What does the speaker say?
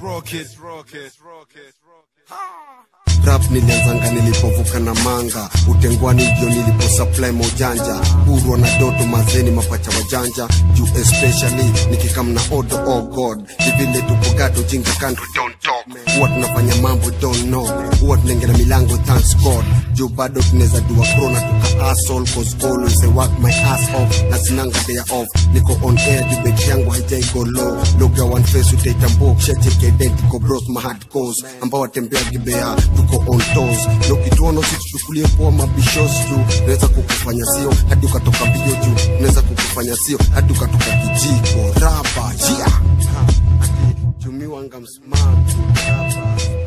rap nilianzanga nilipovuka na manga utengwani ndio nilipo supply maujanja burwa na doto mazeni mapacha wajanja juu especially nikikam na odo oh god kivile tupogato jinga country don't talk huwa tunafanya mambo don't know huwa tunaingia na milango thanks god juu bado tunaweza dua krona tuka asshole cause always I work my ass off na sinanga day off niko on air debate yangu haijai go low loga one face utaitambua kishacheki identical bros my hard cause ambao watembea gibea tuko on toes na ukituona usituchukulie poa mabishos tu naweza kukufanya sio hadi ukatoka mbio juu naweza kukufanya sio hadi ukatoka kijiko raba yeah. tumiwanga msmart raba